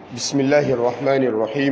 بسم الله الرحمن الرحيم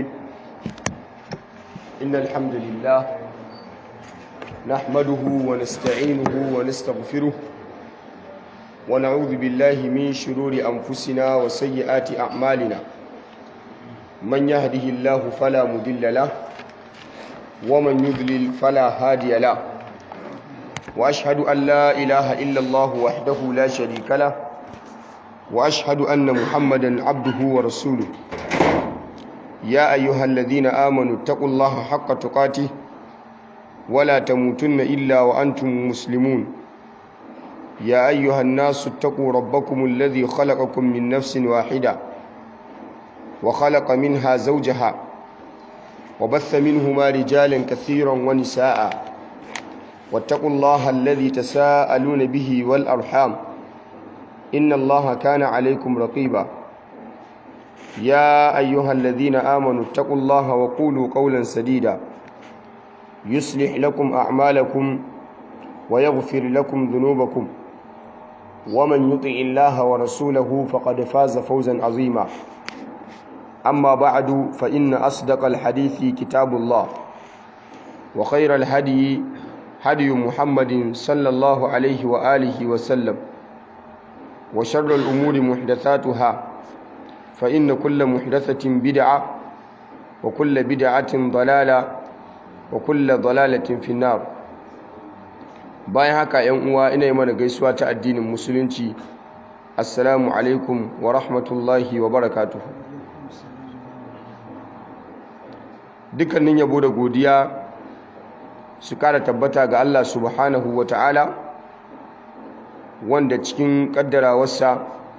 إن الحمد لله نحمده ونستعينه ونستغفره ونعوذ بالله من شرور أنفسنا وسيئات أعمالنا من يهده الله فلا مضل له ومن يضلل فلا هادي له وأشهد أن لا إله إلا الله وحده لا شريك له وأشهد أن محمدا عبده ورسوله يا أيها الذين آمنوا اتقوا الله حق تقاته ولا تموتن إلا وأنتم مسلمون يا أيها الناس اتقوا ربكم الذي خلقكم من نفس واحدة وخلق منها زوجها وبث منهما رجالا كثيرا ونساء واتقوا الله الذي تساءلون به والأرحام إن الله كان عليكم رقيبا يا أيها الذين آمنوا اتقوا الله وقولوا قولا سديدا يصلح لكم أعمالكم ويغفر لكم ذنوبكم ومن يطع الله ورسوله فقد فاز فوزا عظيما أما بعد فإن أصدق الحديث كتاب الله وخير الهدي هدي محمد صلى الله عليه وآله وسلم وشر الأمور محدثاتها فإن كل محدثة بدعة وكل بدعة ضلالة وكل ضلالة في النار bayan haka ‘yan uwa ina yi mana gaisuwa ta addinin musulunci assalamu alaikum wa rahmatullahi wa barakatuhu dukkanin yabo da godiya su kara tabbata ga Allah subhanahu wa ta'ala wanda cikin kaddarawarsa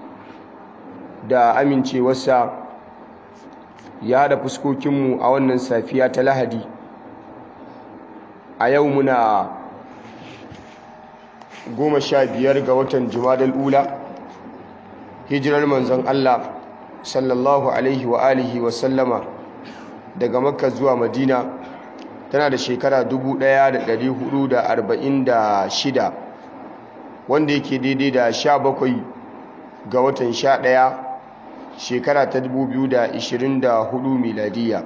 da amincewarsa ya haɗa fuskokinmu a wannan safiya ta lahadi a yau muna goma sha biyar ga watan jumadal ula hijirar manzon Allah sallallahu alaihi wa alihi wa sallama daga makka zuwa madina tana da shekara 1446 wanda yake daidai da 17 ga watan 11 shekara ta 2024 miladiya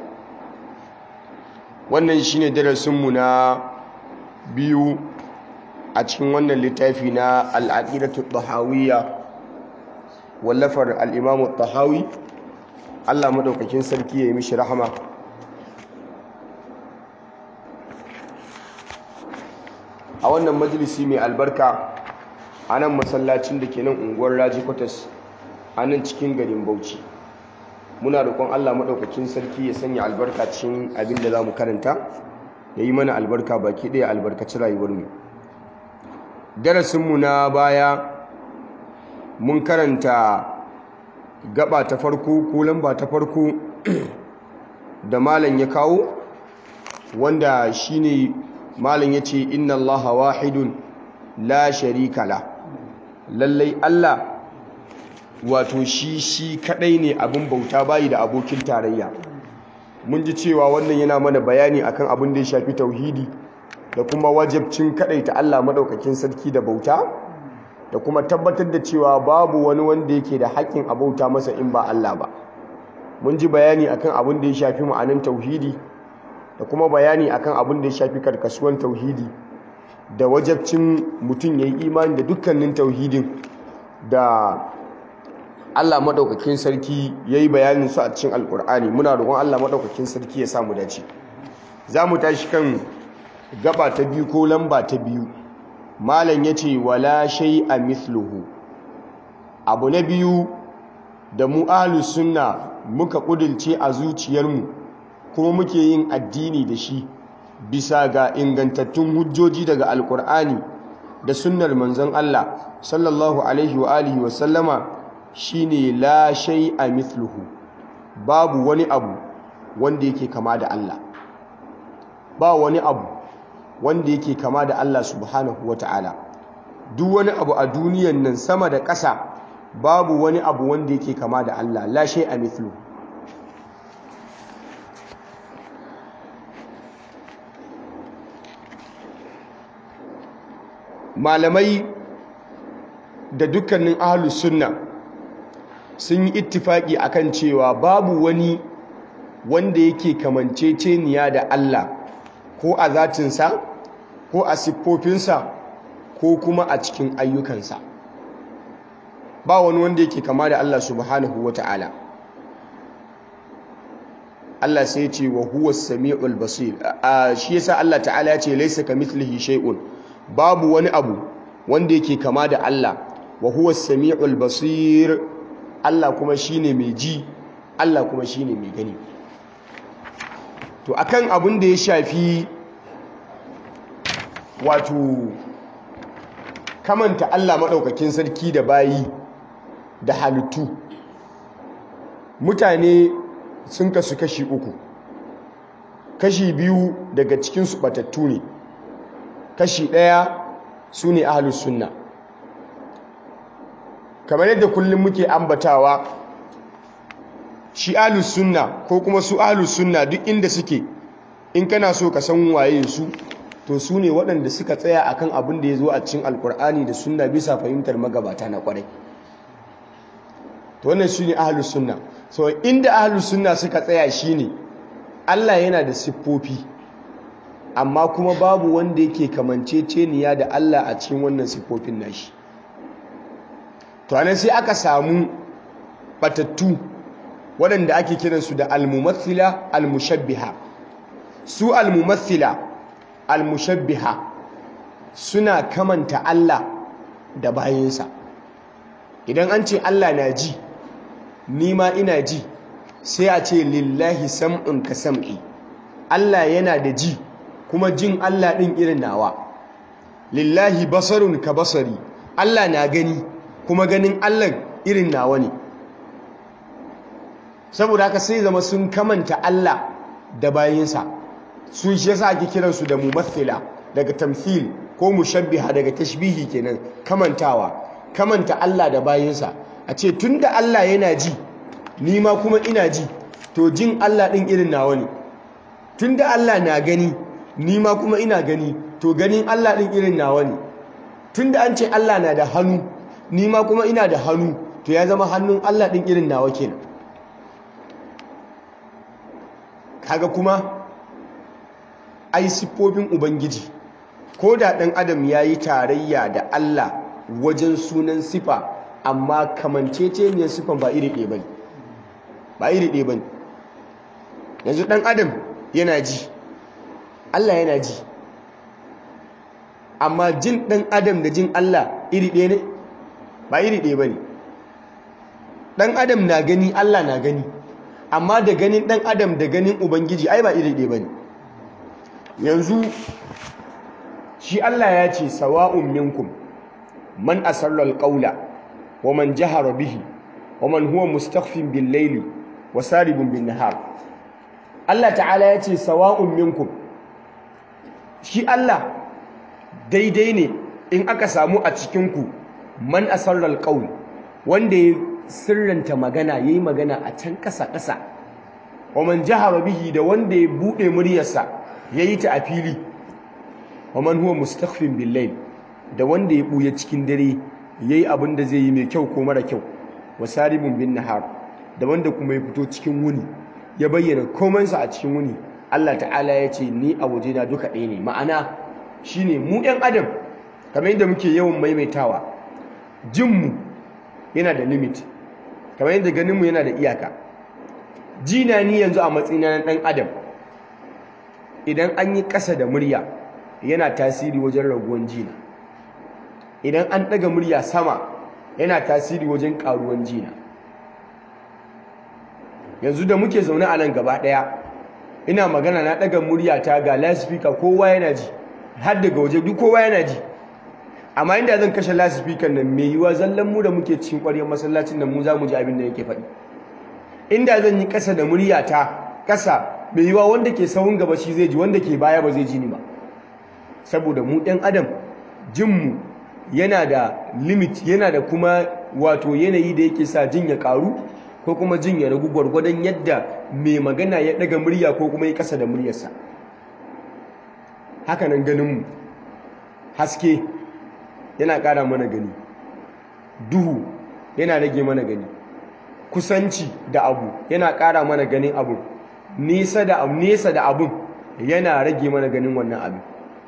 wannan shine darasinmu na biyu a cikin wannan littafi na al'aqidatu tahawiyya wallafar al-imamu tahawi Allah madaukakin sarki ya yi mishi rahama a wannan majalisi mai albarka a nan masallacin da ke nan unguwar raji kwatas a nan cikin garin bauchi muna roƙon allah maɗaukakin sarki ya sanya albarka cikin abin da za mu karanta ya yi mana albarka baki ɗaya albarkaci rayuwarmu darasinmu na baya mun karanta gaba ta farko ko lamba ta farko da malam ya kawo wanda shine malam ya ce inna allaha wahidun la sharika la lallai allah wato shi shi kadai ne abin bauta bayi da abokin tarayya mun ji cewa wannan yana mana bayani akan abin da ya shafi tauhidi da kuma wajabcin kadaita Allah madaukakin sarki da bauta da kuma tabbatar da cewa babu wani wanda yake da haƙƙin abauta masa in ba Allah ba mun ji bayani akan abin da ya shafi ma'anin tauhidi da kuma bayani akan abin da ya shafi karkasuwan tauhidi da wajabcin mutum ya yi imani da dukkanin tauhidin da Allah maɗaukakin sarki ya yi bayanin su a cikin alƙur'ani muna roƙon Allah maɗaukakin sarki ya samu dace za mu tashi kan gaba ta biyu ko lamba ta biyu malam ya ce wala shai a mithluhu abu na biyu da mu ahlus sunna muka ƙudilce a zuciyarmu kuma muke yin addini da shi bisa ga ingantattun hujjoji daga alkur'ani da sunnar manzon Allah sallallahu alaihi wa alihi wa sallama shine la shay'a mithluhu babu wani abu wanda yake kama da Allah ba wani abu wanda yake kama da Allah subhanahu wata'ala duk wani abu a duniyan nan sama da ƙasa babu wani abu wanda yake kama da Allah la shay'a mithluhu malamai da dukkanin ahlus sunna sun yi ittifaki akan cewa babu wani wanda yake kamanceceniya da Allah ko a zatinsa ko a siffofinsa ko kuma a cikin ayyukansa ba wani wanda yake kama da Allah subhanahu wa ta'ala Allah sai ce wa huwa sami'ul basir shi yasa Allah ta'ala ya ce laysa kamithlihi shay'un babu wani abu wanda yake kama da Allah wa huwa sami'ul basir Allah kuma shine mai ji Allah kuma shine mai gani to akan abin da ya shafi wato kamanta Allah maɗaukakin sarki da bayi da halittu mutane sun kasu kashi uku kashi biyu daga cikinsu batattu ne kashi ɗaya su ne ahalus sunna kamar yadda kullum muke ambatawa shi ahalus sunna ko kuma su ahalus sunna duk inda suke in kana so ka san waye su to su ne waɗanda suka tsaya akan abin da ya zo a cikin alkur'ani da sunna bisa fahimtar magabata na kwarai to wannan shi ne ahalus sunna so inda ahalus sunna suka tsaya shi ne allah yana da siffofi amma kuma babu wanda yake kamanceceniya da allah a cikin wannan siffofin nashi to anan sai aka samu batattu waɗanda ake kiransu da almumathila almushabbiha su almumathila almushabbiha suna kamanta Allah da bayansa idan an ce Allah na ji ni ma ina ji sai a ce lillahi sam'un ka sam'i Allah yana da ji kuma jin Allah ɗin irin nawa lillahi basarun ka basari Allah na gani kuma ganin Allah irin nawa ne saboda haka sai zama sun kamanta Allah da bayinsa sun shi yasa ake kiransu da mumathila daga tamthil ko mushabbiha daga tashbihi kenan kamantawa kamanta Allah da bayinsa a ce tunda Allah yana ji ni ma kuma ina ji to jin Allah din irin nawa ne tunda Allah na gani ni ma kuma ina gani to ganin Allah din irin nawa ne tunda an ce Allah na da hannu ni ma kuma ina da hannu to ya zama hannun Allah din irin nawa kenan kaga kuma ai siffofin ubangiji ko da ɗan adam ya yi tarayya da Allah wajen sunan sifa amma kamanceceniyar siffan ba iri ɗaya ba ba iri ɗaya ba yanzu ɗan adam yana ji Allah yana ji amma jin ɗan adam da jin Allah iri ɗaya ne ba iri ɗaya ba ne ɗan adam na gani Allah na gani amma da ganin ɗan adam da ganin ubangiji ai ba iri ɗaya ba ne yanzu shi Allah ya ce sawa'un minkum man asarra alqawla wa man jahara bihi wa man huwa mustakhfin bil layli wa saribun bin nahar Allah ta'ala ya ce sawa'un minkum shi Allah daidai ne in aka samu a cikin ku man asarra alqawl wanda ya sirranta magana yayi magana a can kasa kasa wa man jahara bihi da wanda ya bude muryarsa ya yi ta a fili wa man huwa mustakhfin bil da wanda ya buya cikin dare yayi abin da zai yi mai kyau ko mara kyau wa saribun bin nahar da wanda kuma ya fito cikin wuni ya bayyana komansa a cikin wuni Allah ta'ala ya ce ni a waje na duka ɗaya ne ma'ana shine mu ɗan adam kamar yadda muke yawan maimaitawa jinmu yana da limit kamar yadda ganinmu yana da iyaka jina ni yanzu a matsayina na ɗan adam idan an yi ƙasa da murya yana tasiri wajen raguwan jina idan an ɗaga murya sama yana tasiri wajen ƙaruwan jina yanzu da muke zaune a nan gaba ɗaya ina magana na ɗaga murya ta ga lasifika kowa yana ji har daga waje duk kowa yana ji amma inda zan kashe lasifikan nan mai yiwa zallan mu da muke cikin ƙwaryar masallacin nan mu za mu ji abin da yake faɗi inda zan yi ƙasa da murya ta ƙasa mai yiwa wanda ke sahun gaba shi zai ji wanda ke baya ba zai ji ni ba saboda mu ɗan adam jinmu yana da limit yana da kuma wato yanayi da yake sa jin ya ƙaru ko kuma jin ya ragu gwargwadon yadda mai magana ya ɗaga murya ko kuma ya ƙasa da muryarsa hakanan ganinmu haske yana ƙara mana gani duhu yana rage mana gani kusanci da abu yana ƙara mana ganin abu nesa da abu nesa da abun yana rage mana ganin wannan abin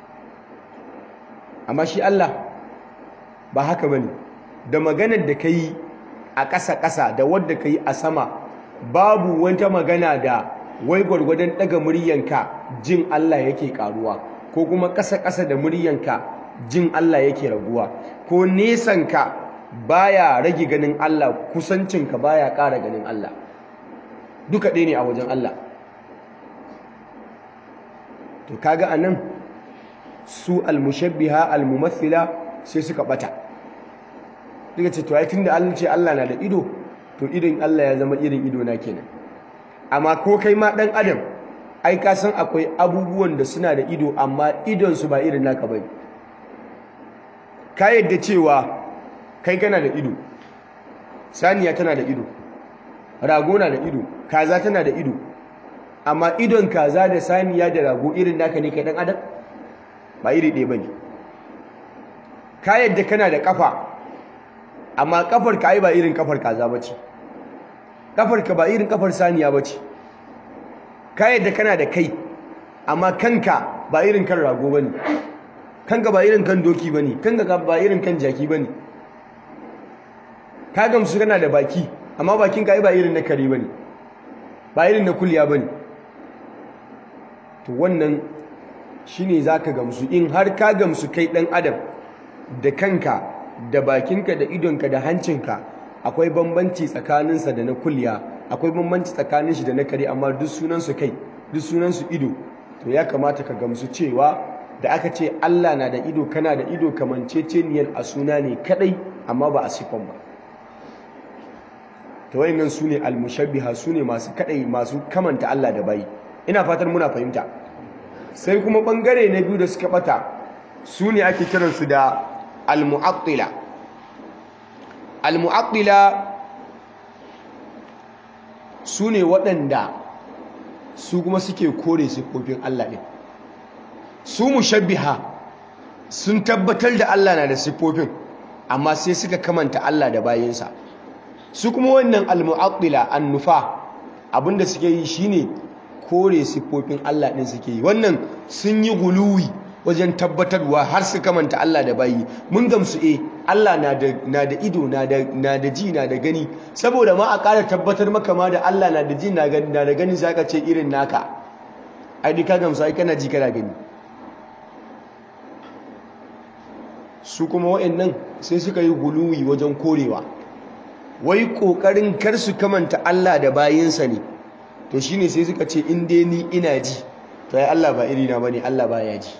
amma shi Allah ba haka bane da maganar da kai a ƙasa-ƙasa da wadda kai a sama babu wata magana da wai gwargwadon daga muryanka jin Allah yake karuwa ko kuma ƙasa-ƙasa da muryanka jin Allah yake raguwa ko nesanka baya rage ganin Allah kusancinka baya ƙara ganin Allah duka ɗaya ne a wajen Allah to kaga anan su almushabbiha almumathila sai suka bata daga ce to ai tunda Allah ce Allah na da ido to idon Allah ya zama irin ido na kenan amma ko kai ma dan adam ai ka san akwai abubuwan da suna da ido amma idon su ba irin naka bane ka yadda cewa kai kana da ido saniya tana da ido rago na da ido kaza tana da ido amma idon kaza da saniya da rago irin naka ne kai dan adam ba iri ɗaya bane ka yadda kana da kafa amma kafar ka ai ba irin kafar kaza bace kafar ka ba irin kafar saniya bace ka yadda kana da kai amma kanka ba irin kan rago bane kanka ba irin kan doki bane kanka ba irin kan jaki bane ka gamsu kana da baki amma bakin ka ai ba irin na kare bane ba irin na kulya bane to wannan shine zaka gamsu in har ka gamsu kai dan adam da kanka da bakinka da idonka da hancinka akwai bambanci tsakaninsa da na kulya akwai bambanci tsakanin shi da na kare amma duk sunansu kai duk sunansu ido to ya kamata ka gamsu cewa da aka ce Allah na da ido kana da ido kamanceceniyar a suna ne kadai amma ba a sifan ba to wayannan sune almushabbiha sune masu kadai masu kamanta Allah da bai ina fatan muna fahimta sai kuma bangare na biyu da suka bata sune ake kiransu da al-mu'attila al-mu'attila su ne waɗanda su kuma suke kore siffofin Allah ɗin su mushabbiha sun tabbatar da Allah na da siffofin amma sai suka kamanta Allah da bayinsa su kuma wannan al-mu'attila an-nufa abinda suke yi shine kore siffofin Allah ɗin suke yi wannan sun yi guluwi wajen tabbatarwa har su kamanta Allah da bayi mun gamsu eh Allah na da na da ido na da na da ji na da gani saboda ma a ƙara tabbatar maka ma da Allah na da ji na da da gani sai ka ce irin naka ai dai ka gamsu ai kana ji kana gani su kuma waɗannan sai suka yi guluwi wajen korewa wai kokarin kar su kamanta Allah da bayinsa ne to shine sai suka ce in dai ni ina ji to ai Allah ba irina bane Allah baya ji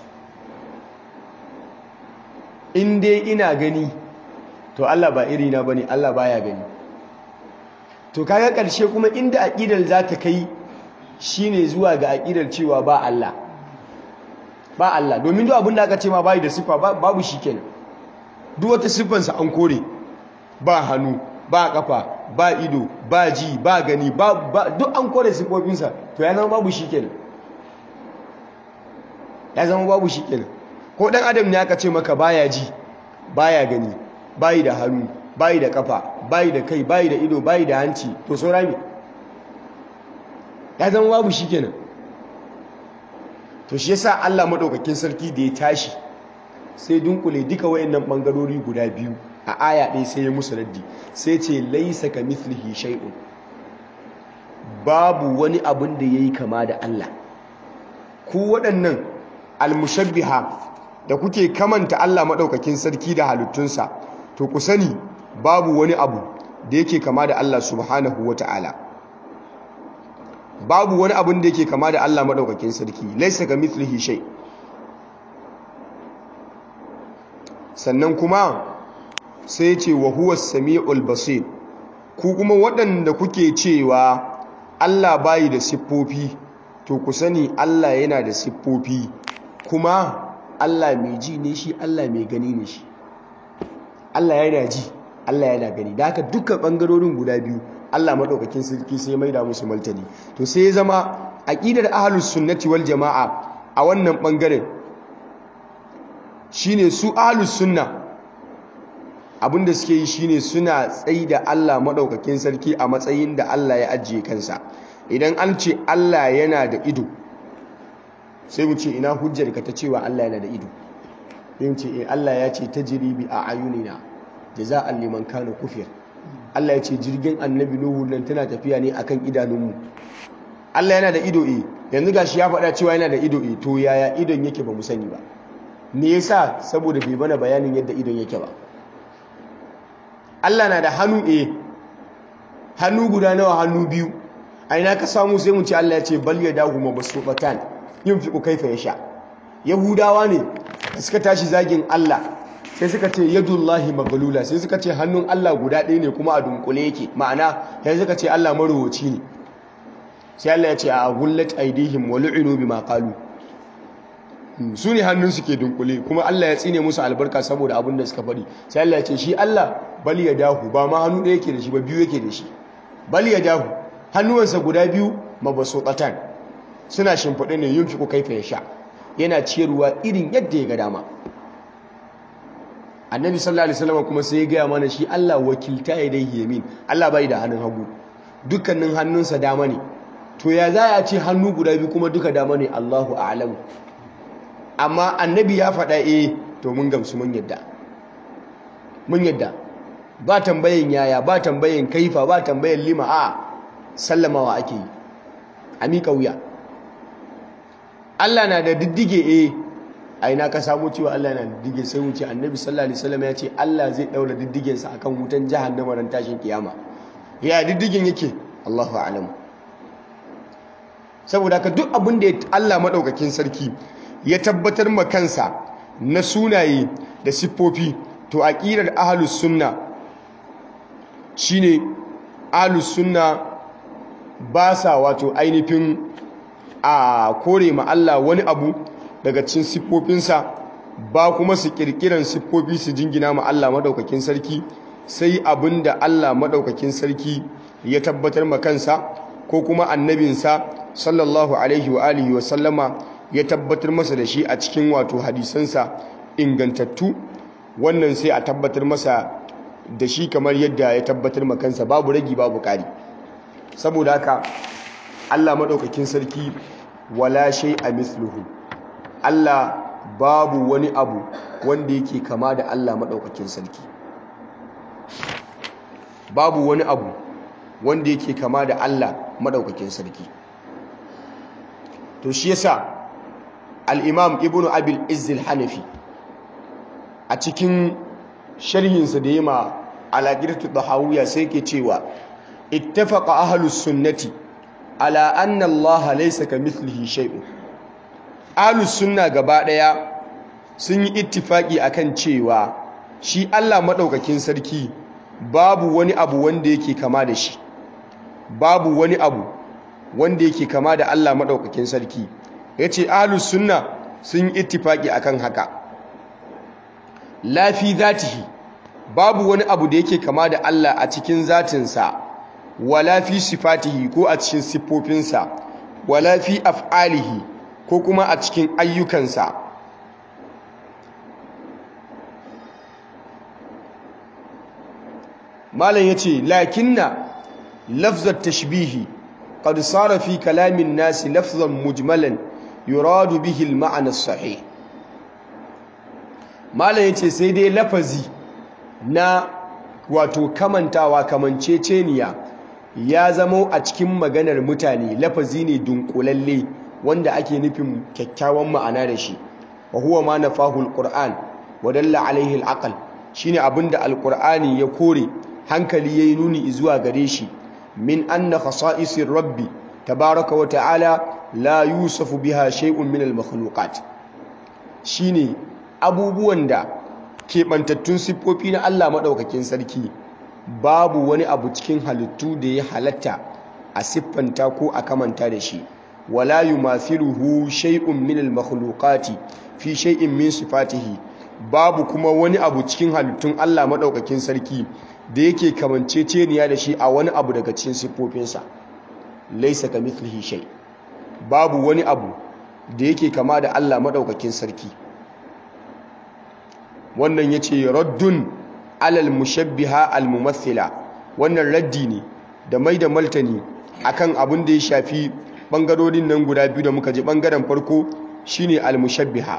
in dai ina gani to Allah ba irina bane Allah baya gani to kaga karshe kuma inda aqidar za ta kai shine zuwa ga aqidar cewa ba Allah ba Allah domin duk abin da aka ce ma bai da sifa babu shikenan duk wata siffansa an kore ba hannu ba kafa ba ido ba ji ba gani ba duk an kore siffofinsa to ya zama babu shikenan ya zama babu shikenan ko dan adam ne aka ce maka baya ji baya gani bayi da hannu bayi da kafa bayi da kai bayi da ido bayi da hanci to saura me ya zama babu shikenan to shi yasa Allah madaukakin sarki da ya tashi sai dunkule duka wayannan bangarori guda biyu a aya ɗaya sai ya musu raddi sai ce laisa ka mithlihi shay'un babu wani abin da yayi kama da Allah ku waɗannan almushabbiha da kuke kamanta Allah maɗaukakin sarki da halittunsa to ku sani babu wani abu da yake kama da Allah subhanahu wa ta'ala babu wani abun da yake kama da Allah maɗaukakin sarki laisa ka mithlihi shay sannan kuma sai ce wa huwa samiul basir ku kuma waɗanda kuke cewa Allah bayi da siffofi to ku sani Allah yana da siffofi kuma Allah mai ji ne shi Allah mai gani ne shi Allah yana ji Allah yana gani da haka dukkan bangarorin guda biyu Allah madaukakin sarki sai mai da musu maltani to sai ya zama aqidar ahlus sunnati wal jamaa a wannan bangaren shine su ahlus sunna abinda suke yi shine suna tsayi da Allah maɗaukakin sarki a matsayin da Allah ya ajiye kansa idan an ce Allah yana da ido sai mu ce ina hujjar ka ta cewa Allah yana da ido sai mu ce eh Allah ya ce tajri bi a'yunina jaza'an liman kana kufir Allah ya ce jirgin annabi Nuhu nan tana tafiya ne akan idanunmu Allah yana da ido eh yanzu gashi ya faɗa cewa yana da ido eh to yaya idon yake ba mu sani ba me yasa saboda bai bana bayanin yadda idon yake ba Allah na da hannu eh hannu guda nawa hannu biyu a ina ka samu sai mu ce Allah ya ce bal yadahu mabsuqatan yunfiqu kaifa yasha yahudawa ne da suka tashi zagin Allah sai suka ce yadullahi maghlula sai suka ce hannun Allah guda ɗaya ne kuma a dunkule yake ma'ana sai suka ce Allah maruwaci ne sai Allah ya ce a gullat aidihim wa lu'inu bima qalu su ne hannun su ke dunkule kuma Allah ya tsine musu albarka saboda abin da suka faɗi sai Allah ya ce shi Allah bal ya dahu ba ma hannu ɗaya yake da shi ba biyu yake da shi bal ya dahu hannuwansa guda biyu mabasuqatan suna shimfiɗe ne yin fiko kaifa ya sha yana ciyarwa irin yadda ya ga dama annabi sallallahu alaihi wasallam kuma sai ya gaya mana shi Allah wakilta ya dai yamin Allah bai da hannun hagu dukkanin hannunsa dama ne to ya za a ce hannu guda biyu kuma duka dama ne Allahu a'lamu amma annabi ya faɗa eh to mun gamsu mun yadda mun yadda ba tambayin yaya ba tambayin kaifa ba tambayin lima a sallamawa ake yi a miƙa wuya Allah na da diddige eh a ina ka samu cewa Allah na da diddige sai wuce annabi sallallahu alaihi wasallam ya ce Allah zai daura diddigensa akan wutan jahannama ran tashin kiyama ya diddigen yake Allahu a'lamu saboda ka duk abin da Allah madaukakin sarki ya tabbatar ma kansa na sunaye da siffofi to aqidar ahlus sunna shine ahlus sunna ba sa wato ainihin a kore ma Allah wani abu daga cikin siffofinsa ba kuma su kirkiran siffofi su jingina ma Allah madaukakin sarki sai abinda Allah madaukakin sarki ya tabbatar ma kansa ko kuma annabinsa sallallahu alaihi wa alihi wa sallama ya tabbatar masa da shi a cikin wato hadisansa ingantattu wannan sai a tabbatar masa da shi kamar yadda ya tabbatar ma kansa babu ragi babu ƙari saboda haka Allah maɗaukakin sarki wala shay a misluhu Allah babu wani abu wanda yake kama da Allah maɗaukakin sarki babu wani abu wanda yake kama da Allah maɗaukakin sarki to shi yasa al-imam ibnu abil izzil hanafi a cikin sharhinsa da yima alaƙirtu ɗahawuya sai ke cewa ittafaqa ahlus sunnati ala anna allaha laysa kamithlihi shay'un ahlus sunna gaba ɗaya sun yi ittifaki akan cewa shi Allah madaukakin sarki babu wani abu wanda yake kama da shi babu wani abu wanda yake kama da Allah madaukakin sarki yace ahlus sunna sun yi ittifaki akan haka lafi zatihi babu wani abu da yake kama da Allah a cikin zatinsa wala fi sifatihi ko a cikin siffofinsa wala fi af'alihi ko kuma a cikin ayyukansa malam yace lakinna lafzat tashbihi qad sara fi kalamin nasi lafzan mujmalan yuradu bihi al-ma'na as-sahih malam yace sai dai lafazi na wato kamantawa kamanceceniya ya zamo a cikin maganar mutane lafazi ne dunkulalle wanda ake nufin kyakkyawan ma'ana da shi wa huwa ma nafahu alquran wa dalla alaihi alaqal shine abinda alqur'ani ya kore hankali yayi nuni zuwa gare shi min anna khasa'isir rabbi tabaraka wa ta'ala la yusafu biha shay'un min almakhluqat shine abubuwan da keɓantattun siffofi na Allah maɗaukakin sarki babu wani abu cikin halittu da ya halatta a siffanta ko a kamanta da shi wala yumathiluhu shay'un min al-makhluqati fi shay'in min sifatihi babu kuma wani abu cikin halittun Allah maɗaukakin sarki da yake kamanceceniya da shi a wani abu daga cikin siffofinsa laysa kamithlihi shay babu wani abu da yake kama da Allah maɗaukakin sarki wannan ya ce raddun alal mushabbiha al mumathila wannan raddi ne da mai da maltani akan abin da ya shafi bangarorin nan guda biyu da muka ji bangaren farko shine al mushabbiha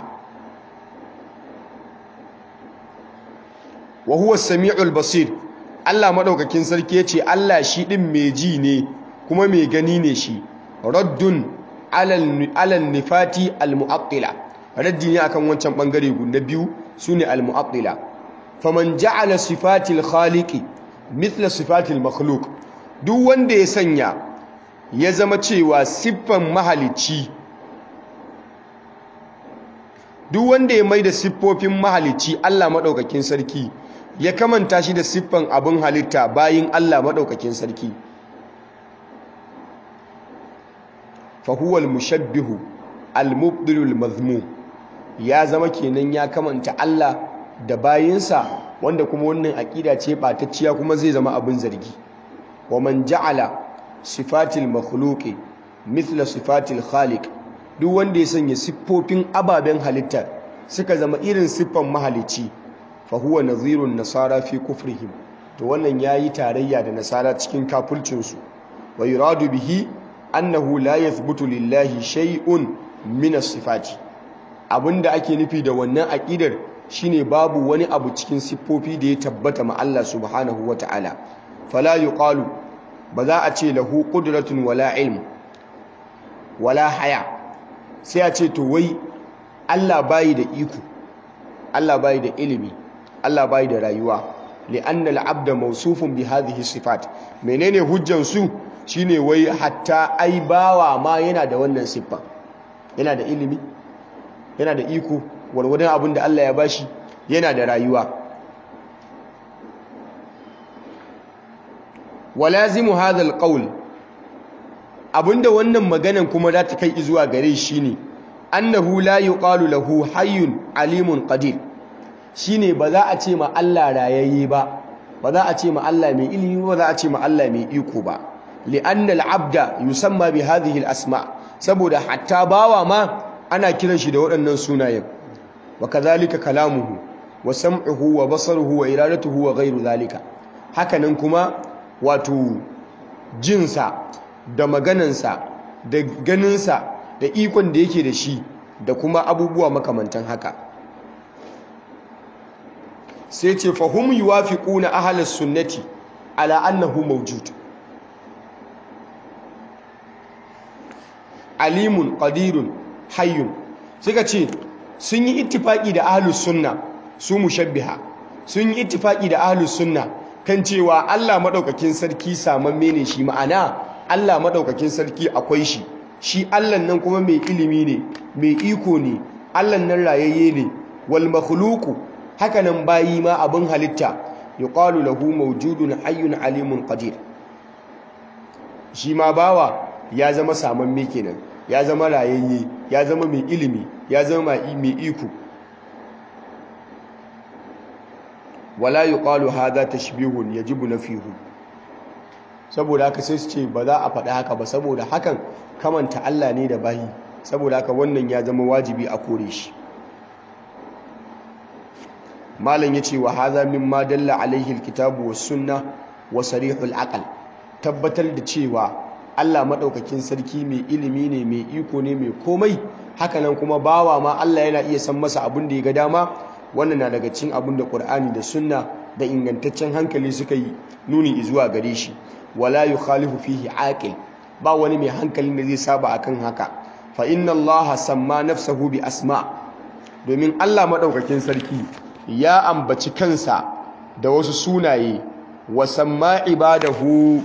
wa huwa samiul basir Allah madaukakin sarki yace Allah shi din mai ji ne kuma mai gani ne shi raddun alal alal nifati al mu'attila raddi ne akan wancan bangare guda biyu sune al mu'attila faman ja'ala sifatil khaliqi mithla sifatil makhluq duk wanda ya sanya ya zama cewa siffan mahalicci duk wanda ya maida siffofin mahalicci Allah madaukakin sarki ya kamanta shi da siffan abin halitta bayin Allah madaukakin sarki fa huwa al-mushabbihu al-mubdilu al-mazmum ya zama kenan ya kamanta Allah da bayinsa wanda kuma wannan aƙida ce ɓatacciya kuma zai zama abin zargi wa man ja'ala sifatil makhluqi mithla sifatil khaliq duk wanda ya sanya siffofin ababen halitta suka zama irin siffan mahalici fa huwa nadhirun nasara fi kufrihim to wannan yayi tarayya da nasara cikin kafircin su wa yuradu bihi annahu la yathbutu lillahi shay'un min as-sifati abinda ake nufi da wannan aqidar shine babu wani abu cikin siffofi da ya tabbata ma Allah subhanahu wata'ala fala yuqalu ba za a ce lahu qudratun wala ilm wala haya sai a ce to wai Allah bayi da iko Allah bayi da ilimi Allah bayi da rayuwa li'anna al-abda mawsufun bi hadhihi sifat menene hujjan su shine wai hatta ai bawa ma yana da wannan siffa yana da ilimi yana da iko warwadon abin da Allah ya bashi yana da rayuwa walazimu hadal qaul abinda wannan maganan kuma za ta kai zuwa gare shi ne annahu la yuqalu lahu hayyun alimun qadir shine ba za a ce ma Allah rayayye ba ba za a ce ma Allah mai ilimi ba za a ce ma Allah mai iko ba li'anna al-abda yusamma bi hadhihi al-asma saboda hatta bawa ma ana kiran shi da waɗannan sunayen wa kadhalika kalamuhu wa sam'uhu wa basaruhu wa iradatuhu wa ghayru dhalika hakanan kuma wato jinsa da maganansa da ganinsa da ikon da yake da shi da kuma abubuwa makamantan haka sai ce fahum yuwafiquna ahlus sunnati ala annahu mawjud alimun qadirun hayyun suka ce sun yi ittifaki da ahlus sunna su mushabbiha sun yi ittifaki da ahlus sunna kan cewa Allah madaukakin sarki samamme ne shi ma'ana Allah madaukakin sarki akwai shi shi Allah nan kuma mai ilimi ne mai iko ne Allah nan rayayye ne wal makhluqu haka nan bayi ma abin halitta yuqalu lahu mawjudun hayyun alimun qadir shi ma bawa ya zama samamme kenan ya zama rayayye ya zama mai ilimi ya zama mai iko wala yuqalu hadha tashbihun yajibu nafihu saboda haka sai su ce ba za a faɗi haka ba saboda hakan kamanta Allah ne da bayi saboda haka wannan ya zama wajibi a kore shi malam yace wa hadha mimma dalla alaihi alkitabu was sunna wa sarihul aql tabbatar da cewa Allah madaukakin sarki mai ilimi ne mai iko ne mai komai hakanan kuma bawa ma Allah yana iya san masa abin da ya ga dama wannan na daga cikin abin da Qur'ani da sunna da ingantaccen hankali suka yi nuni zuwa gare shi wala yukhalifu fihi aqil ba wani mai hankalin da zai saba akan haka fa inna Allah samma nafsahu bi asma domin Allah madaukakin sarki ya ambaci kansa da wasu sunaye wa samma ibadahu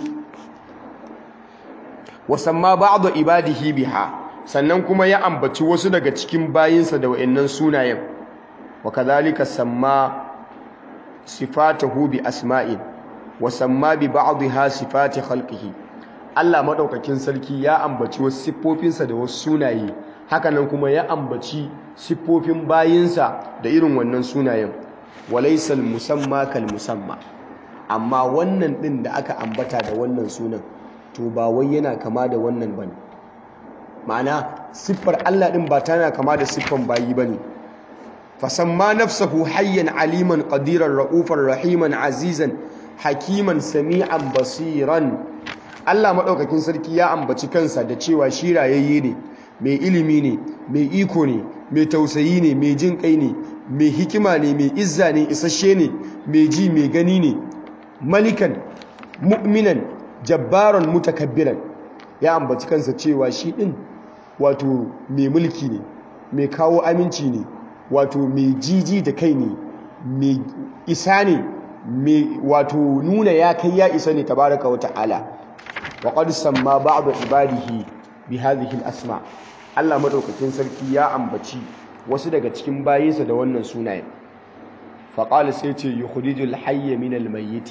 wa samma ba'd ibadihi biha sannan kuma ya ambaci wasu daga cikin bayinsa da wayannan sunayen wa kadhalika samma sifatahu bi asma'in wa samma bi ba'dha sifati khalqihi Allah madaukakin sarki ya ambaci wasu siffofinsa da wasu sunaye hakanan kuma ya ambaci siffofin bayinsa da irin wannan sunayen walaysal musamma kal musamma amma wannan din da aka ambata da wannan sunan to ba wai yana kama da wannan bane ma'ana siffar Allah din ba tana kama da siffan bayi bane fasamma nafsahu hayyan aliman qadiran ra'ufan rahiman azizan hakiman sami'an basiran Allah maɗaukakin sarki ya ambaci kansa da cewa shi rayayye ne mai ilimi ne mai iko ne mai tausayi ne mai jin kai ne mai hikima ne mai izza ne isasshe ne mai ji mai gani ne malikan mu'minan jabbaran mutakabbiran ya ambaci kansa cewa shi ɗin wato mai mulki ne mai kawo aminci ne wato mai jiji da kai ne mai isa ne mai wato nuna ya kai ya isa ne tabaraka wa ta'ala wa qad samma ba'd ibadihi bi hadhihi al-asma Allah madaukakin sarki ya ambaci wasu daga cikin bayinsa da wannan sunayen fa qala sai ce yukhrijul hayya min al-mayyit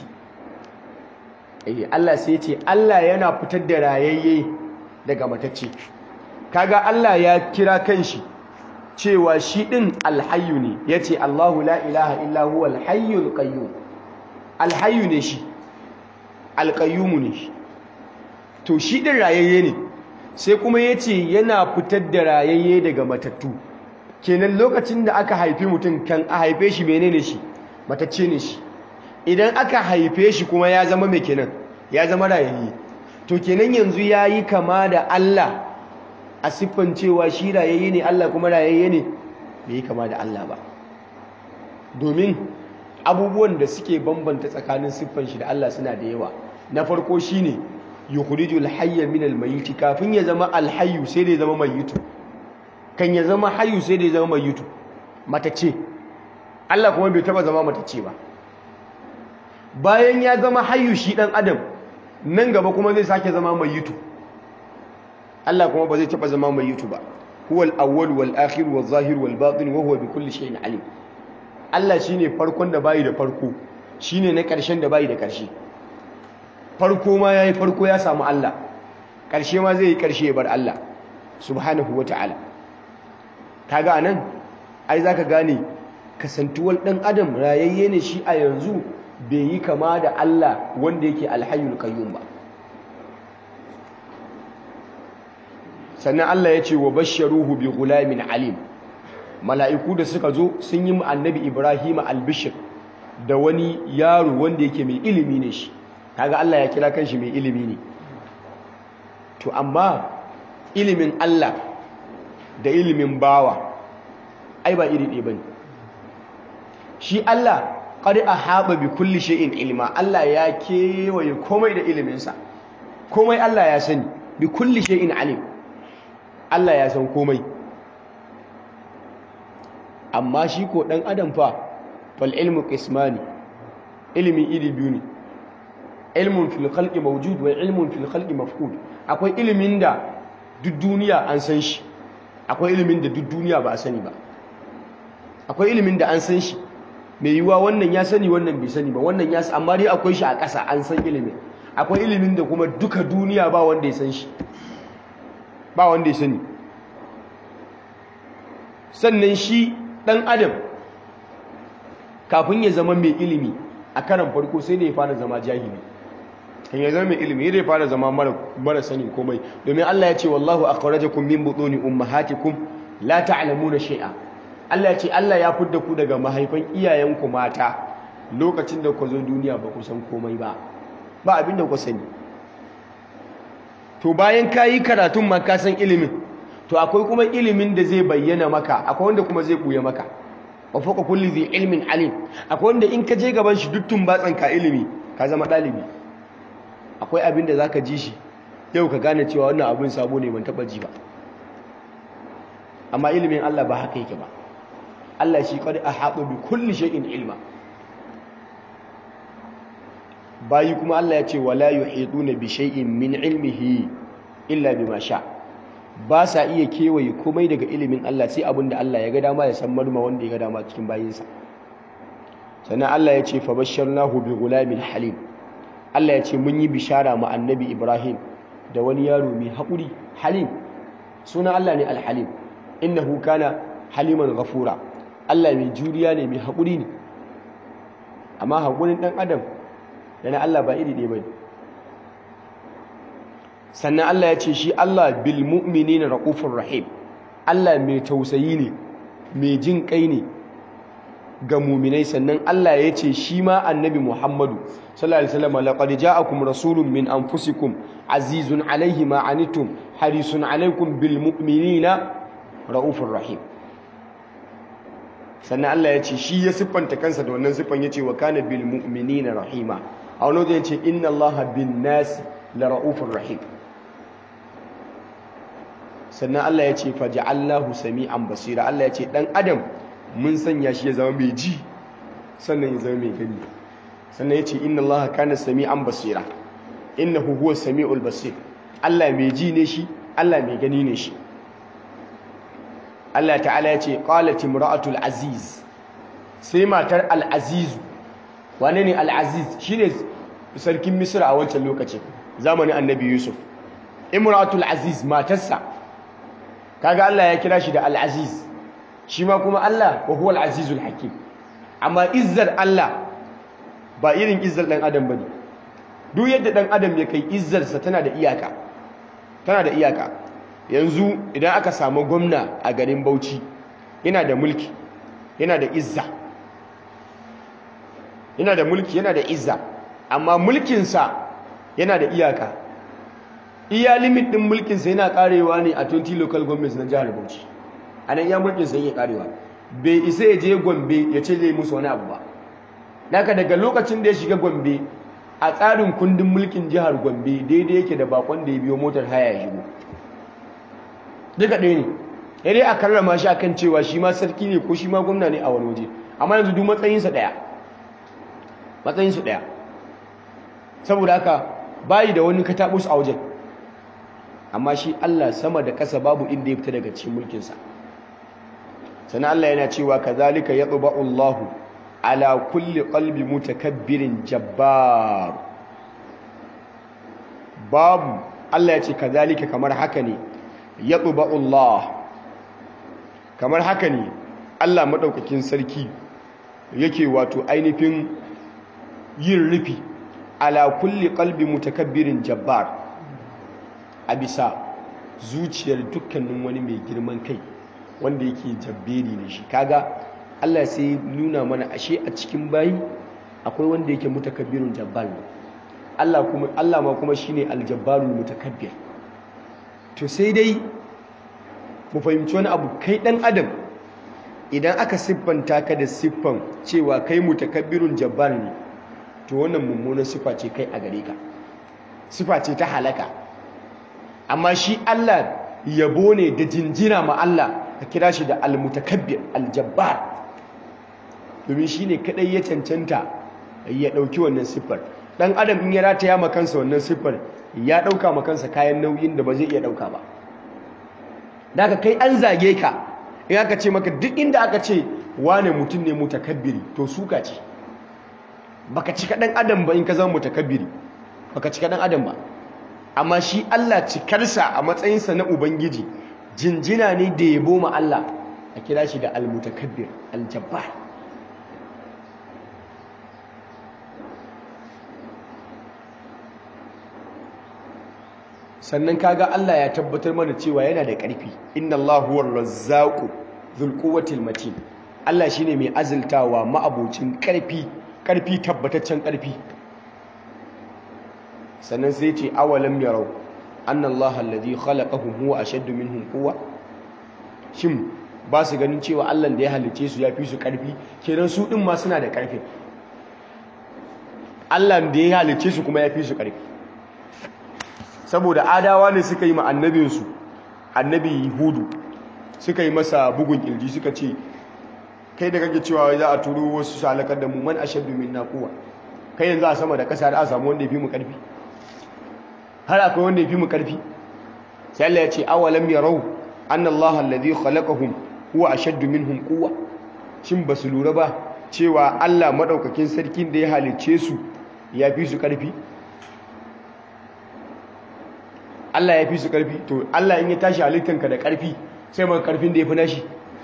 eh Allah sai ce Allah yana fitar da rayayye daga matacce kaga Allah ya kira kanshi cewa shi din alhayyu ne yace Allahu la ilaha illa huwa alhayyul qayyum alhayyu ne shi alqayyum ne shi to shi din rayayye ne sai kuma yace yana fitar da rayayye daga matattu kenan lokacin da aka haifi mutum kan a haife shi menene shi matacce ne shi idan aka haife shi kuma ya zama mai kenan ya zama rayayye to kenan yanzu yayi kama da Allah a siffan cewa shi rayayye ne Allah kuma rayayye ne bai yi kama da Allah ba domin abubuwan da suke bambanta tsakanin siffan shi da Allah suna da yawa na farko shine yukhrijul hayya min al-mayyit kafin ya zama al-hayyu sai da ya zama mayyitu kan ya zama hayyu sai da ya zama mayyitu matace Allah kuma bai taba zama matace ba bayan ya zama hayyu shi dan adam nan gaba kuma zai sake zama mayyitu Allah kuma ba zai taba zama mayyitu ba huwal awwal wal akhir wal zahir wal batin wa huwa bi kulli shay'in alim Allah shine farkon da bai da farko shine na ƙarshen da bai da ƙarshe farko ma yayi farko ya samu Allah ƙarshe ma zai yi ƙarshe ya bar Allah subhanahu wata'ala kaga anan ai zaka gane kasantuwar dan adam rayayye ne shi a yanzu bai yi kama da Allah wanda yake alhayyul qayyum ba sannan Allah ya ce wa basharuhu bi gulamin alim mala'iku da suka zo sun yi annabi Ibrahim albishir da wani yaro wanda yake mai ilimi ne shi kaga Allah ya kira kanshi mai ilimi ne to amma ilimin Allah da ilimin bawa ai ba iri ɗaya bane shi Allah qad ahaba bi kulli shay'in ilma Allah ya kewaye komai da iliminsa komai Allah ya sani bi kulli shay'in alim Allah ya san komai amma shi ko dan adam fa fal ilmu qismani ilmi iri biyu ne ilmun fil khalqi mawjud wa ilmun fil khalqi mafqud akwai ilimin da duk duniya an san shi akwai ilimin da duk duniya ba a sani ba akwai ilimin da an san shi mai yiwuwa wannan ya sani wannan bai sani ba wannan ya amma dai akwai shi a ƙasa an san ilimin akwai ilimin da kuma duka duniya ba wanda ya san shi ba wanda ya sani sannan shi ɗan adam kafin ya zama mai ilimi a karan farko sai da ya fara zama jahili kan ya zama mai ilimi ya fara zama mara sani komai domin Allah ya ce wallahu akhrajakum min butuni ummahatikum la ta'lamuna shay'a Allah ya ce Allah ya fidda ku daga mahaifan iyayenku mata lokacin da ku zo duniya ba ku san komai ba ba abin da ku sani to bayan ka yi karatun ma ka san ilimin to akwai kuma ilimin da zai bayyana maka akwai wanda kuma zai buya maka wa fawqa kulli dhi ilmin alim akwai wanda in ka je gaban shi duttun batsan ka ilimi ka zama dalibi akwai abin da zaka ji shi yau ka gane cewa wannan abin sabo ne ban taba ji ba amma ilimin Allah ba haka yake ba Allah shi qad ahata bi kulli shay'in ilma bayi kuma Allah ya ce wala yuhiduna bi shay'in min ilmihi illa bima sha ba sa iya kewaye komai daga ilimin Allah sai abinda Allah ya ga dama ya san marma wanda ya ga dama cikin bayinsa sannan Allah ya ce fa basharnahu bi gulamin halim Allah ya ce mun yi bishara ma annabi Ibrahim da wani yaro mai haƙuri halim sunan Allah ne al-halim innahu kana haliman ghafura Allah mai juriya ne mai haƙuri ne amma haƙurin ɗan adam da na Allah ba iri ɗaya ba sannan Allah ya ce shi Allah bil mu'minina ra'ufur rahim Allah mai tausayi ne mai jin kai ne ga muminai sannan Allah ya ce shi ma annabi Muhammadu sallallahu alaihi wasallam laqad ja'akum rasulun min anfusikum azizun alaihi ma anittum harisun alaikum bil mu'minina raufur rahim sannan Allah ya ce shi ya siffanta kansa da wannan siffan yace wa kana bil mu'minina rahima a wani wajen yace inna Allaha bin nasi la raufur rahim sannan Allah ya ce faja'allahu sami'an basira Allah ya ce dan adam mun sanya shi ya zama mai ji sannan ya zama mai gani sannan ya ce inna Allah kana sami'an basira innahu huwa sami'ul basir Allah mai ji ne shi Allah mai gani ne shi Allah ta'ala ya ce qalat imra'atul aziz sai matar al-aziz wane ne al-aziz shine sarkin misra a wancan lokacin zamanin annabi yusuf imra'atul aziz matarsa kaga Allah ya kira shi da al-aziz shi ma kuma Allah wa huwa al-azizul hakim amma izzar Allah ba irin izzar dan adam bane duk yadda dan adam ya kai izzar sa tana da iyaka tana da iyaka yanzu idan aka samu gwamna a garin Bauchi yana da mulki yana da izza yana da mulki yana da izza amma mulkin sa yana da iyaka iya limit din mulkin sa yana karewa ne a 20 local governments na jihar Bauchi anan ya mulkin sa yake karewa bai isa ya je Gombe ya ce zai musu wani abu ba naka daga lokacin da ya shiga Gombe a tsarin kundin mulkin jihar Gombe daidai yake da bakon da ya biyo motar haya ya shigo duka ɗaya ne ya dai a karrama shi akan cewa shi ma sarki ne ko shi ma gwamna ne a wani waje amma yanzu duk matsayinsa ɗaya matsayinsu ɗaya saboda haka bayi da wani kataɓus a wajen amma shi Allah sama da ƙasa babu inda ya fita daga cikin mulkinsa sannan Allah yana cewa kazalika yatba'u Allahu ala kulli qalbi mutakabbirin jabbar babu Allah ya ce kazalika kamar haka ne yatba'u Allah kamar haka ne Allah madaukakin sarki yake wato ainihin yin rufi ala kulli qalbi mutakabbirin jabbar a bisa zuciyar dukkanin wani mai girman kai wanda yake jabberi ne shi kaga Allah sai nuna mana ashe a cikin bayi akwai wanda yake mutakabbirun jabbar ne Allah kuma Allah ma kuma shine aljabbarul mutakabbir to sai dai mu fahimci wani abu kai dan adam idan aka siffanta ka da siffan cewa kai mutakabbirun jabbar ne to wannan mummunan siffa ce kai a gare ka siffa ce ta halaka amma shi Allah yabo ne da jinjina ma Allah ka kira shi da almutakabbir aljabbar domin shi ne kadai ya cancanta ya dauki wannan siffar dan adam in ya rataya ma kansa wannan siffar ya dauka ma kansa kayan nauyin da ba zai iya dauka ba daga kai an zage ka in aka ce maka duk inda aka ce wane mutum ne mutakabbiri to suka ce baka cika dan adam ba in ka zama mutakabbiri baka cika dan adam ba amma shi Allah cikarsa a matsayinsa na ubangiji jinjina ne da yabo ma Allah a kira shi da almutakabbir aljabbar sannan kaga Allah ya tabbatar mana cewa yana da ƙarfi inna Allahu huwar razzaqu dhul quwwatil matin Allah shine mai azultawa ma'abocin ƙarfi ƙarfi tabbataccen ƙarfi sannan sai ce awalam yarau anna Allah alladhi khalaqahum huwa ashaddu minhum quwwa shin ba su ganin cewa Allah da ya halice su ya fi su ƙarfi kenan su din ma suna da ƙarfi Allah da ya halice su kuma ya fi su ƙarfi saboda adawa ne suka yi ma annabinsu annabi hudu suka yi masa bugun kirji suka ce kai da kake cewa za a turo wasu salakar da mu man ashaddu minna quwwa kai yanzu a sama da kasa da a samu wanda ya fi mu karfi har akwai wanda ya fi mu karfi sai Allah ya ce awalam yarau anna Allah alladhi khalaqahum huwa ashaddu minhum quwwa shin basu lura ba cewa Allah madaukakin sarkin da ya halicce su ya fi su karfi Allah ya fi su ƙarfi to Allah in ya tashi halittanka da ƙarfi sai maka ƙarfin da ya fi nashi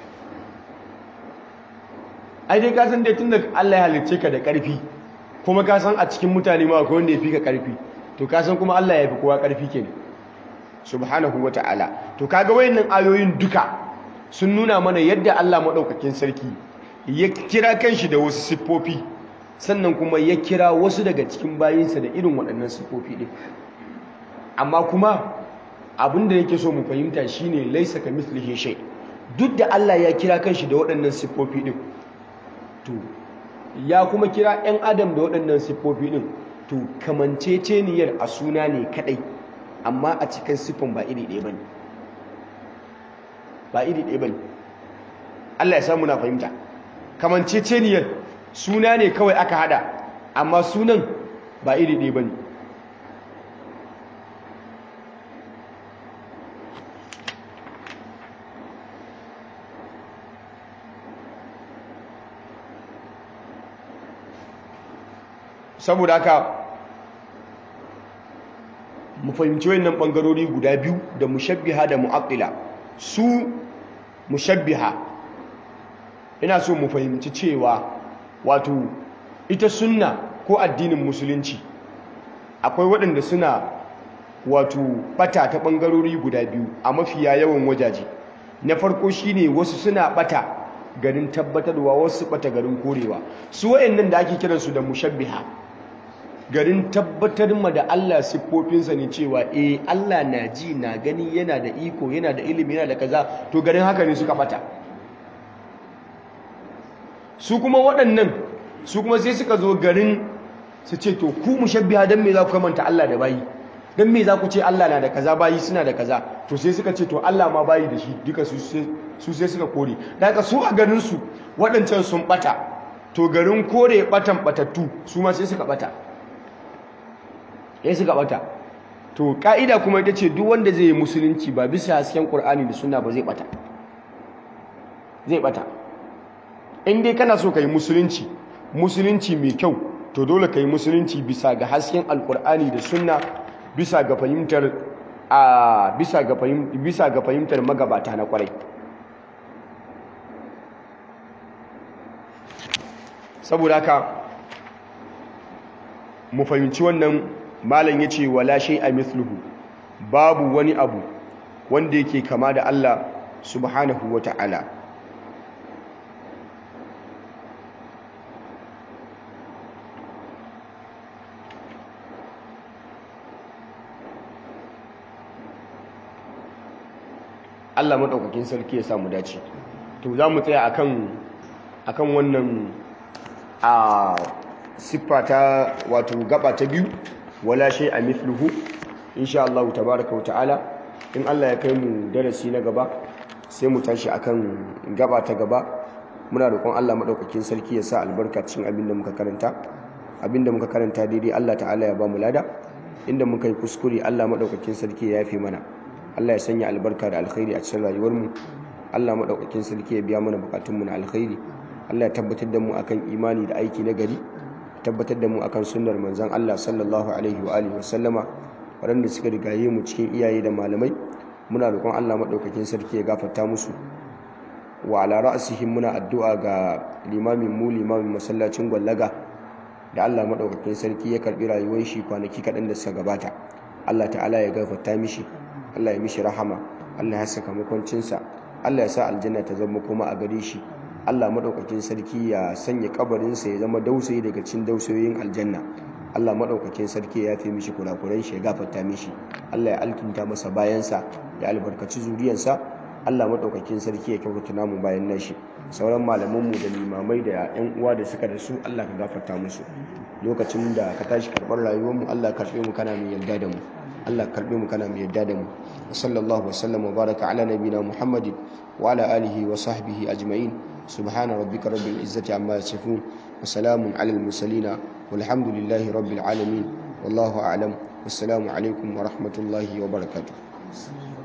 ai dai ka san dai tun da Allah ya halicce ka da ƙarfi kuma ka san a cikin mutane ma akwai wanda ya fi ka ƙarfi to ka san kuma Allah ya fi kowa ƙarfi ke subhanahu wa ta'ala to kaga wayannan ayoyin duka sun nuna mana yadda Allah maɗaukakin sarki ya kira kanshi da wasu siffofi sannan kuma ya kira wasu daga cikin bayinsa da irin waɗannan siffofi ɗin amma kuma abin da yake so mu fahimta shine laisa ka mislihi shay duk da Allah ya kira kanshi da waɗannan siffofi ɗin to ya kuma kira 'yan adam da waɗannan siffofi ɗin to kamanceceniyar a suna ne kaɗai amma a cikin siffan ba iri ɗaya bane ba iri ɗaya bane Allah ya samu na fahimta kamanceceniyar suna ne kawai aka hada amma sunan ba iri ɗaya bane saboda haka mu fahimci wannan bangarori guda biyu da mushabbiha da mu'attila su mushabbiha ina so mu fahimci cewa wato ita sunna ko addinin musulunci akwai waɗanda suna wato bata ta bangarori guda biyu a mafiya yawan wajaje na farko shine wasu suna bata garin tabbatarwa wasu bata garin korewa su wayannan da ake kiransu da mushabbiha garin tabbatar ma da Allah siffofinsa ne cewa eh Allah na ji na gani yana da iko yana da ilimi yana da kaza to garin haka ne suka bata su kuma waɗannan su kuma sai suka zo garin su ce to ku mushabbiha dan me za ku kamanta Allah da bayi dan me za ku ce Allah na da kaza bayi suna da kaza to sai suka ce to Allah ma bayi da shi duka su sai suka kore da haka su a garin su waɗancan sun bata to garin kore batan batattu su ma sai suka bata ya suka bata to ka'ida kuma ita ce duk wanda zai yi musulunci ba bisa hasken Qur'ani da sunna ba zai bata zai bata in dai kana so ka yi musulunci musulunci mai kyau to dole ka yi musulunci bisa ga hasken alkur'ani da sunna bisa ga fahimtar a bisa ga bisa ga fahimtar magabata na kwarai saboda haka mu fahimci wannan malam yace wala a mithluhu babu wani abu wanda yake kama da Allah subhanahu wata'ala Allah maɗaukakin sarki ya samu dace to za mu tsaya akan akan wannan a siffa ta wato gaba ta biyu wala shay a mithluhu insha Allah tabaaraka ta'ala in Allah ya kai mu darasi na gaba sai mu tashi akan gaba ta gaba muna roƙon Allah maɗaukakin sarki ya sa albarka cikin abin da muka karanta abin da muka karanta daidai Allah ta'ala ya ba mu lada inda muka yi kuskure Allah maɗaukakin sarki ya yafe mana Allah ya sanya albarka da alkhairi a cikin rayuwarmu Allah madaukakin sarki ya biya mana bukatunmu na alkhairi Allah ya tabbatar da mu akan imani da aiki na gari tabbatar da mu akan sunnar manzon Allah sallallahu alaihi wa alihi wasallama waɗanda suka rigaye mu cikin iyaye da malamai muna roƙon Allah madaukakin sarki ya gafarta musu wa ala ra'sihim muna addu'a ga limamin mu limamin masallacin gwallaga da Allah madaukakin sarki ya karbi rayuwar shi kwanaki kaɗan da suka gabata Allah ta'ala ya gafarta mishi Allah ya mishi rahama Allah ya saka makwancinsa Allah ya sa aljanna ta zama kuma a gare shi Allah madaukakin sarki ya sanya kabarinsa ya zama dausayi daga cikin dausayoyin aljanna Allah madaukakin sarki ya yafe mishi kurakuran shi ya gafarta mishi Allah ya alkinta masa bayansa ya albarkaci zuriyarsa Allah madaukakin sarki ya kyautata namu bayan nashi sauran malamanmu da limamai da yan uwa da suka da su Allah ka gafarta musu lokacin da ka tashi karɓar rayuwarmu Allah ka karɓe mu kana mai yarda da mu Allah karbe mu kana mai yadda da mu sallallahu wasallam wa baraka ala nabina muhammadin wa ala alihi wa sahbihi ajma'in subhana rabbika rabbil izzati amma yasifun wa salamun ala al mursalin walhamdulillahi rabbil alamin wallahu a'lam wassalamu alaikum wa rahmatullahi wa barakatuh